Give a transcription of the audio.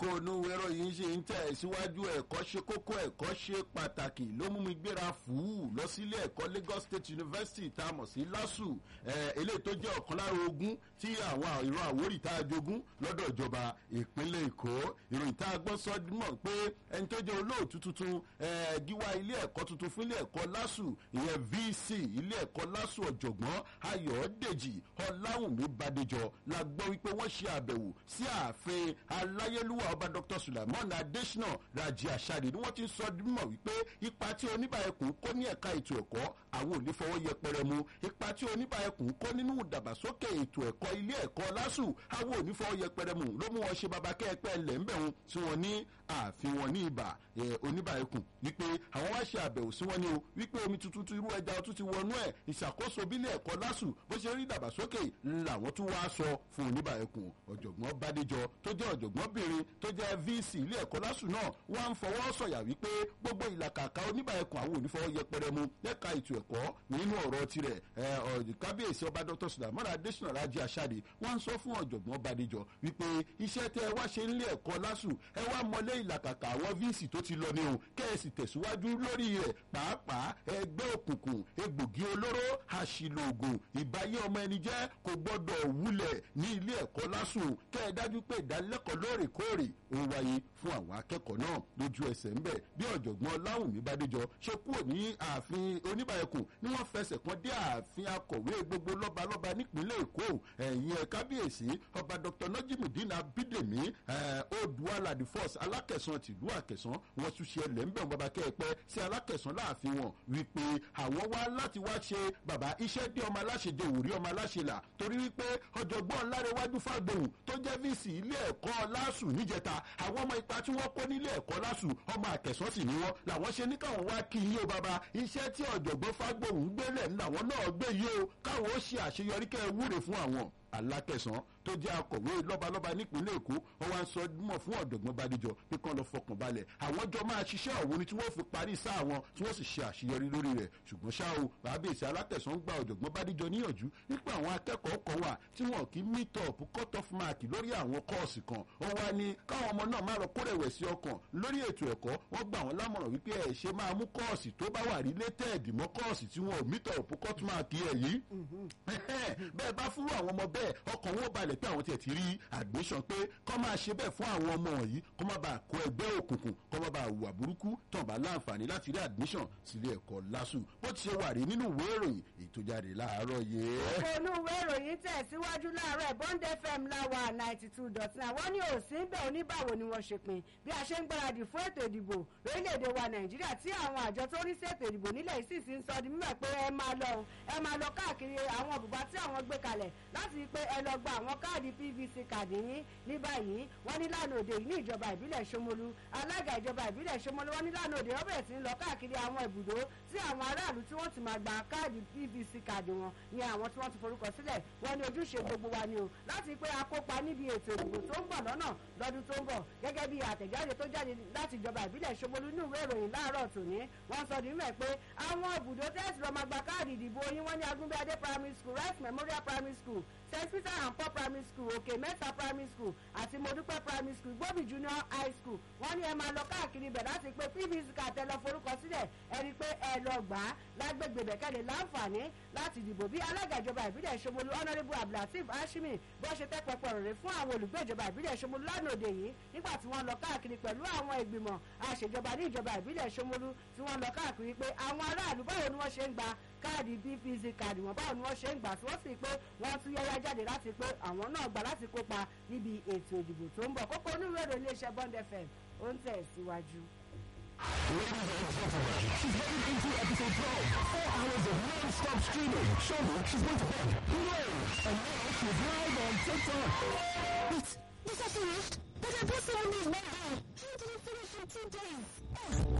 kókó inú ẹ̀rọ yìí ṣe ń tẹ̀ síwájú ẹ̀kọ́ ṣe kókó ẹ̀kọ́ ṣe pàtàkì ló mú mi gbéra fùú lọ sílé ẹ̀kọ́ Lagos State University tá a mọ̀ sí LASU eléyìí tó jẹ́ ọ̀kan lára ogún tí àwọn ìran Àwórì tá a jogún lọ́dọ̀ ìjọba ìpínlẹ̀ Èkó ìròyìn tá a gbọ́ sọ mọ̀ pé ẹni tó jẹ́ olóòtú tuntun gíwá ilé ẹ̀kọ́ tuntun fún ilé ẹ̀kọ́ LASU ìyẹn VC ilé ẹ̀kọ́ LASU ọ̀jọ̀gbọ́n Ayọ̀dèjì Ọláwùnmí Bádéjọ la gbọ́ wípé wọ́n ṣe àbẹ̀wò sí ààfin aláyélúwà ọba Dr. Sulaiman Adesina Raji Asade ni wọ́n ti sọ mọ̀ wípé ipa tí oníbàyẹ̀kùn kó ní ẹ̀ka ètò ẹ̀kọ́ àwọn ò ní fọwọ́ yẹpẹrẹ mu ipa tí oníbàyẹ̀kùn kó nínú ìdàgbàsókè ètò ẹ̀kọ́ ilé ẹ̀kọ́ LASU àwọn ò ní fọwọ́ yẹpẹrẹ mu ló mú wọn ṣe baba kẹ́ẹ̀pẹ́ lẹ́ńbẹ̀hún tí wọ́n ní ààfin wọn ní ibà oníbàyẹ̀kùn wípé àwọn wá ṣe àbẹ̀wò sí wọn ní o wípé omi tuntun ti irú ẹja ọtún ti wọnú ẹ̀ ìṣàkóso bílẹ̀ ẹ̀kọ́ LASU bó ṣe rí ìdàgbàsókè làwọn tún wá sọ fún oníbàyẹ̀kùn ọ̀jọ̀gbọ́n Bádéjọ tó jẹ́ ọ̀jọ̀gbọ́nbìnrin tó jẹ́ VC ilé ẹ̀kọ́ LASU náà wọ́n á ń fọwọ́ sọ̀yà wípé gbogbo ìlàkàkà oníbàyẹ̀kùn àwọn onífọwọ́ yẹpẹrẹ mu lẹ́ka ètò ẹ̀kọ́ nínú ọ̀rọ̀ tirẹ̀ kábíyèsí ọba Dr. Sulaiman Adesina Raji Asade wọ́n ń sọ fún ọ̀jọ̀gbọ́n Bádéjọ wípé iṣẹ́ tẹ́ ẹ wá ṣe nílé ẹ̀kọ́ LASU ẹ wá mọlé ìlàkàkà àwọn VC tó ti lọ ní o kẹ́ ẹ sì tẹ̀síwájú lórí rẹ̀ pàápàá ẹgbẹ́ òkùnkùn egbògi olóró àṣìlò ògùn ìbáyé ọmọ ẹni jẹ́ kò gbọ́dọ̀ wúlẹ̀ ní ilé ẹ̀kọ́ LASU kẹ́ ẹ dájú pé ìdánilẹ́kọ̀ọ́ lóòrèkóòrè ó wáyé fún àwọn akẹ́kọ̀ọ́ náà lójú ẹsẹ̀ ńbẹ̀ bí ọ̀jọ̀gbọ́n Láwùmí Bádéjọ ṣe kúrò ní ààfin oníbàyẹ̀kùn ni wọ́n fẹsẹ̀ kan dé ààfin akọ̀wé gbogbo lọ́balọ́ba nípínlẹ̀ Èkó ẹ̀yìn ẹ̀ kábíyèsí ọba Dr. Najimudeen Abídèmí Oòduà the first alákẹ̀sán tìlú àkẹ̀sán wọn tún ṣe ẹlẹ́ ńbẹ̀ wọn bàbá kẹ́ẹ̀pẹ́ sí alákẹ̀sán láàfin wọn wípé àwọn wá láti wá ṣe bàbá iṣẹ́ dé ọmọ aláṣẹ jẹ òwúrí ọmọ aláṣẹ là torí wípé ọ̀jọ̀gbọ́n Lárẹ̀wájú Fágbóhùn tó jẹ́ VC ilé ẹ̀kọ́ LASU níjẹta àwọn ọmọ ipa tí wọ́n kó nílé ẹ̀kọ́ LASU ọmọ àkẹ́sọ́ sì ni wọ́n làwọn ṣe ní káwọn wá kí yín o bàbá iṣẹ́ tí ọ̀jọ̀gbọ́n Fágbóhùn gbélé làwọn náà gbé yìí o káwọn ó ṣe àṣeyọrí kẹ́ ẹ wúre fún àwọn alákẹ̀sán tó jẹ́ akọ̀wé lọ́balọ́ba nípínlẹ̀ èkó wọ́n wá ń sọ mọ̀ fún ọ̀dọ̀gbọ́n Bádéjọ pé kán lọ fọkàn balẹ̀ àwọn jọ máa ṣiṣẹ́ ọ̀hún ni tí wọ́n fi parí sáà wọn tí wọ́n sì ṣe àṣeyọrí lórí rẹ̀ ṣùgbọ́n ṣá o bàbáèsì alákẹ̀sán gba ọ̀dọ̀gbọ́n Bádéjọ níyànjú nípa àwọn akẹ́kọ̀ọ́ kan wà tí wọn kì í meet up cut off mark lórí àwọn kọ́ọ̀sì kan wọ́n wá ní káwọn ọmọ náà má lọ kórèwẹ̀sì ọkàn lórí ètò ẹ̀kọ́ wọ́n gbà wọ́n lámọ̀ràn wípé ẹ̀ ṣe máa mú kọ́ọ̀sì tó bá wà related mọ́ kọ́ọ̀sì tí wọn ò meet up cut mark ẹ̀ yìí bẹ́ẹ̀ bá fúrú àwọn ọmọ bẹ́ẹ̀ ọkàn wọn balẹ̀ pé àwọn tiẹ̀ ti rí admission pé kọ́ máa ṣe bẹ́ẹ̀ fún àwọn ọmọ wọ̀nyí kọ́ má bàa kó ẹgbẹ́ òkùnkùn kọ́ má bàa hùwà burúkú tán bá láǹfààní láti rí admission sílé ẹ̀kọ́ LASU bó ti ṣe wà rí nínú ìwé ìròyìn ètò jáde láàárọ̀ yìí. ònú ìwé ìròyìn tẹ̀síwájú láàárọ̀ Bond FM láwa ninety two dot nine wọ́n ní òsín bẹ́ẹ̀ oníbàwò ni wọ́n ṣe pin bí a ṣe ń gbáradì fún ètò ìdìbò lórílẹ̀‐èdè wa Nàìjíríà tí àwọn àjọ tó rí sí ètò ìdìbò nílẹ̀ yìí sì ti ń sọ di mímọ̀ pé ẹ máa lọ ẹ máa lọ káàkiri àwọn bùbá tí àwọn gbé kalẹ̀ láti rí pé ẹ lọ gba àwọn káàdì PVC káàdì yín ní báyìí wọ́n ní lánàá òde yìí ní ìjọba ìbílẹ̀ Ṣómólú alága ìjọba ìbílẹ̀ Ṣómólú wọ́n ní lánàá òde wọ́n bẹ̀rẹ̀ sí ń lọ káàkiri àwọn ibùdó tí àwọn aráàlú tí wọ́n ti máa gba káàdì PVC káàdì wọn ní àwọn tí wọ́n ti forúkọ sílẹ̀ wọ́n ní ojúṣe gbogbo wa ni o láti pé akópa níbi ètò ìdìbò tó ń bọ̀ lọ́nà lọ́dún tó ń bọ̀ gẹ́gẹ́ bí àtẹ̀jáde tó jáde láti ìjọba ìbílẹ̀ Ṣómólú ní ìwé ìròyìn láàárọ̀ tòní wọ́n sọ nímọ̀ pé àwọn ibùdó tẹ́sí lọ máa gba káàdì ìdìbò yín wọ́n ní Agúnbíadé primary school Rice Memorial primary school St Peter and Paul primary school Òkè Mẹ́ta primary school àti Modúpẹ́ primary school Gbóbi junior high school wọ́n ní ẹ máa lọ káàkiri ibẹ̀ láti pé PVC kàtẹ́ lọ forúkọ sílẹ̀ ẹ rí i pé ẹ lọ gbà á lágbègbè bẹ̀kẹ́lẹ̀ láǹfààní láti dìbò bí alága ìjọba ìbílẹ̀ Ṣómólú honourable Abdulateef Hashimi bí wọ́n ṣe tẹ́ pẹpẹ rẹ̀ fún àwọn olùgbé ìjọba ìbílẹ̀ Ṣómólú lánàá òde yìí nígbà tí wọ́n lọ káàkiri pẹ̀lú àwọn ìgbìmọ̀ àṣejọba ní ìjọba ìbílẹ̀ Ṣómólú tí wọ́n lọ káàkiri pé àwọn aráàlú báwo ni wọ́n ṣe ń gba káàdì PVC káàdì wọn báwo ni wọ́n ṣe ń gbà tí wọ́n sì pé wọ́n tún yẹ́yá jáde láti pé àwọn náà gbà láti kópa níbi ètò ìdìbò tó ń bọ̀ kókó onírúurú iléeṣẹ́ Bond FM ó ń tẹ̀ síwájú. Ladies and gentlemen, she's heading into episode 12. Four hours of non-stop streaming. Surely she's going to bed. No! And now she's live on TikTok.